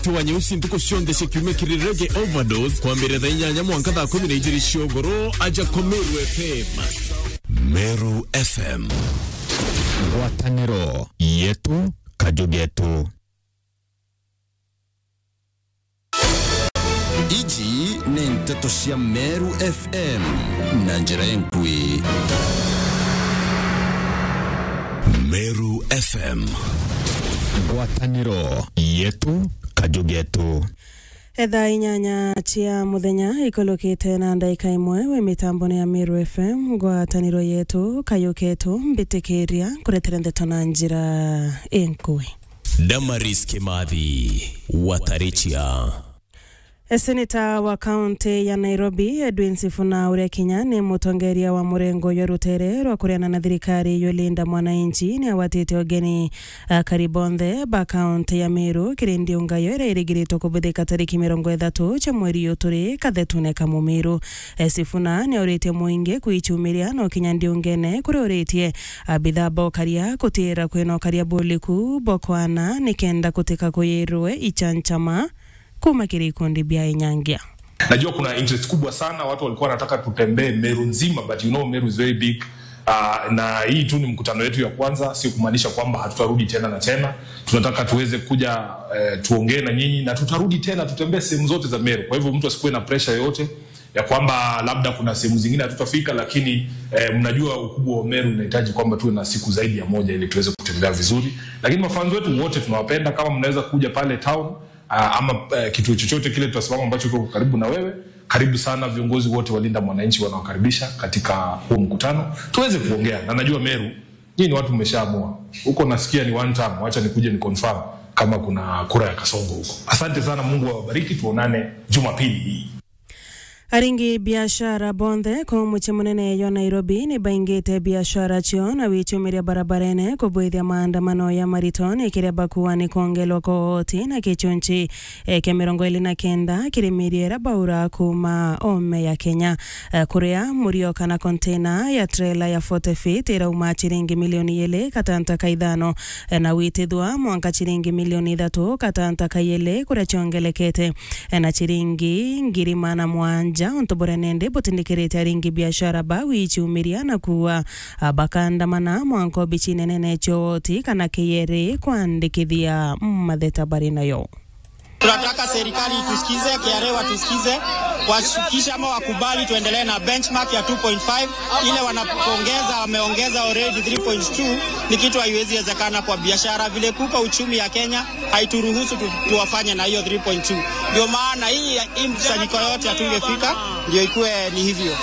wa nyeusi ntuko cionthe cikiumia kirirege overdose kwambĩrĩria thaa inyanya mwanka thaa kumi na igĩrĩ ciogoro aja ko meru fm meru fm ngwatanĩro yetu kajugetu ici nĩ ndeto cia meru fm na njĩra enkui meru fm ngwatanĩro yetu kajugetu thaa inyanya cia muthenya ikolokite na ndaika imwe wi mitamboni ya Meru FM ngwataniro yetu kayuketu mbitikiria kuretera ndeto na njira inkui damaris kimathi watarichia seneta wa kaunti ya nairobi edwin sifuna uria kinya ni mutongeria wa murengo ya rutere rwa kuriana na thirikari yulinda mwananchi ni awatite ogeni uh, karibonthe ba kaunti ya miru kirindi ungayo iria irigiritwo kubuthika tariki mirongo ithatu cha mweri uyu turi kathetune kamumiru uh, sifuna ni auritie muingi kuichumiria no kinya ndiungene kuria uritie uh, bithaa bokaria kutira kwinokaria buliku bokwana nikenda kutika kuyirwe ichanchama kuma kiri ikundi bia inyangia najua kuna interest kubwa sana watu walikuwa wanataka tutembee meru nzima but you know meru is very big Uh, na hii tu ni mkutano wetu ya kwanza sio kumaanisha kwamba hatutarudi tena na tena tunataka tuweze kuja uh, tuongee na nyinyi na tutarudi tena tutembee sehemu zote za meru kwa hivyo mtu asikuwe na presha yoyote ya kwamba labda kuna sehemu zingine hatutafika lakini eh, mnajua ukubwa wa meru unahitaji kwamba tuwe na siku zaidi ya moja ili tuweze kutembea vizuri lakini mafanzi wetu wote tunawapenda kama mnaweza kuja pale town uh, ama uh, kituo chochote kile tutasimama ambacho kiko karibu na wewe karibu sana viongozi wote walinda mwananchi wanaokaribisha katika huu mkutano tuweze kuongea na najua meru nyii ni watu mmeshaamua huko nasikia ni one time wacha nikuje ni confirm kama kuna kura ya kasongo huko asante sana mungu awabariki tuonane jumapili hii aringi biashara bonthe ko muche munene yo nairobi ni baingite biashara cio na wichumiria barabarene kubwithia maandamano ya mariton ikireba kuwa ni kuongelwa kohoti na kichunchi e, kia mirongo ili na kenda kirimiriera baura kuma ome ya kenya e, kuria murio kana kontena ya trela ya 40 feet irauma chiringi milioni ili katanta kaithano e, na witithwa mwanka chiringi milioni ithatu katanta kaili kuria chiongelekete e, na chiringi ngiri mana mwanja ja ontobora nende botindikirite aringi biashara ba wichumiria na kuwa bakandamana mwanko bichinenene choti kana keyere kwandikithia matheta bari nayo tunataka serikali itusikize, KRA watusikize, washukishe ama wakubali tuendelee na benchmark ya 2.5 ile wanapongeza, wameongeza already 3.2. Ni kitu haiwezi wezekana kwa biashara, vile kupa uchumi ya Kenya haituruhusu tu, tuwafanye na hiyo 3.2. Ndio maana hii hii mkusanyiko yote hatungefika, ndio ikuwe ni hivyo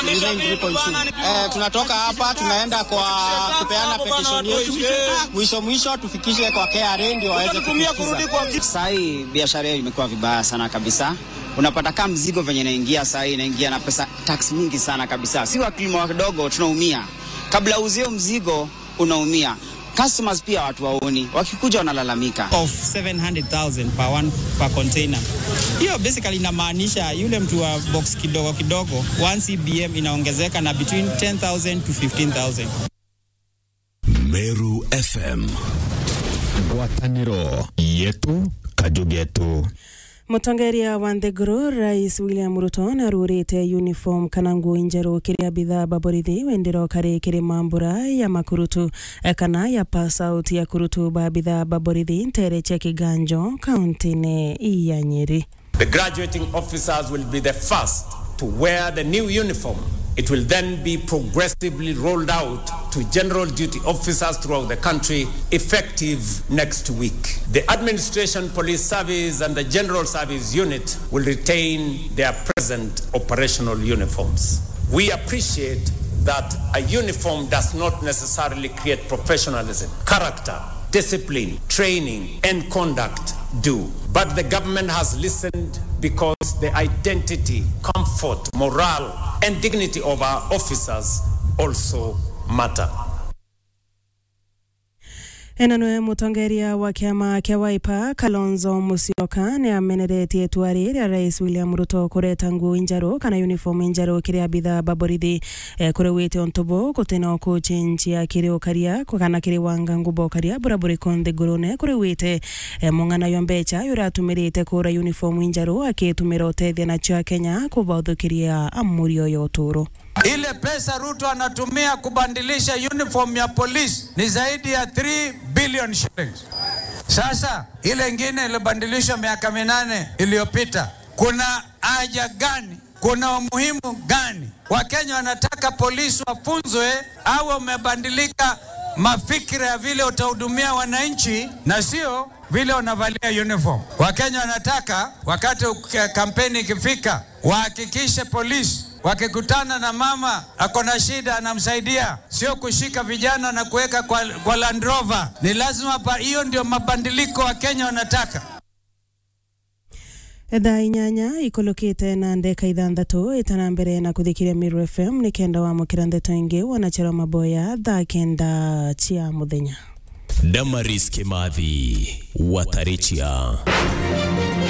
3.2. Eh, tunatoka hapa tunaenda kwa kupeana petition yetu, mwisho mwisho tufikishe kwa KRA ndio waweze kutusikiza. Sai biashara hiyo imekuwa vibaya sana kabisa. Unapata kama mzigo venye inaingia saa hii inaingia na pesa tax mingi sana kabisa. Si wakulima wadogo tunaumia, kabla uzio mzigo unaumia. Customers pia watu waoni, wakikuja wanalalamika. of 700,000 per one per container. Hiyo basically inamaanisha yule mtu wa box kidogo kidogo 1 CBM inaongezeka na between 10,000 to 15,000. meru fm ngwatanĩro yetu kajugetu mutongeria wa nthiguru rais william ruto narurite uniform kana nguo njeru kiria bithaa baborithi wendiro kari kiri mambura ya makurutu eh, kana ya pass out ya kurutu ba bithaa baborithi ntere cha kiganjo kauntini ya nyeri The graduating officers will be the first to wear the new uniform. It will then be progressively rolled out to general duty officers throughout the country effective next week. The Administration Police Service and the General Service Unit will retain their present operational uniforms. We appreciate that a uniform does not necessarily create professionalism, character, discipline, training, and conduct do. But the government has listened because the identity, comfort, morale, and dignity of our officers also matter. ena nwe mutongeria wa kiama kia Wiper Kalonzo Musyoka ni ameneretie itua ria rais William Ruto kureta nguo njaru kana uniform njaru kiria bitha baborithi eh, kuri wite ontubu kutina kuchinjia kiri ukaria kana kiri wanga ngubo karia buraburi konde gurune kuri wite eh, mung'ana yo mbecha yuratumirite kura uniform njaru akitumira utethia nacio akenya kubauthukiria amuri yo uturu Ile pesa Ruto anatumia kubandilisha uniform ya polisi ni zaidi ya 3 billion shillings. Sasa ile ingine ilibandilishwa miaka minane iliyopita, kuna haja gani? Kuna umuhimu gani? Wakenya wanataka polisi wafunzwe au wamebandilika mafikira ya vile utahudumia wananchi na sio vile unavalia uniform. Wakenya wanataka wakati kampeni ikifika, wahakikishe polisi wakikutana na mama ako na shida anamsaidia, sio kushika vijana na kuweka kwa, kwa Land Rover. Ni lazima pa, hiyo ndio mabadiliko Wakenya wanataka. thaa inyanya ikulukite na ndeka ithanthatu itana mbere na kuthikiria Miru FM ni kenda wamukira ndeto ingi wanachera maboya thaa kenda cia muthenya Damaris Kimathi Watarichia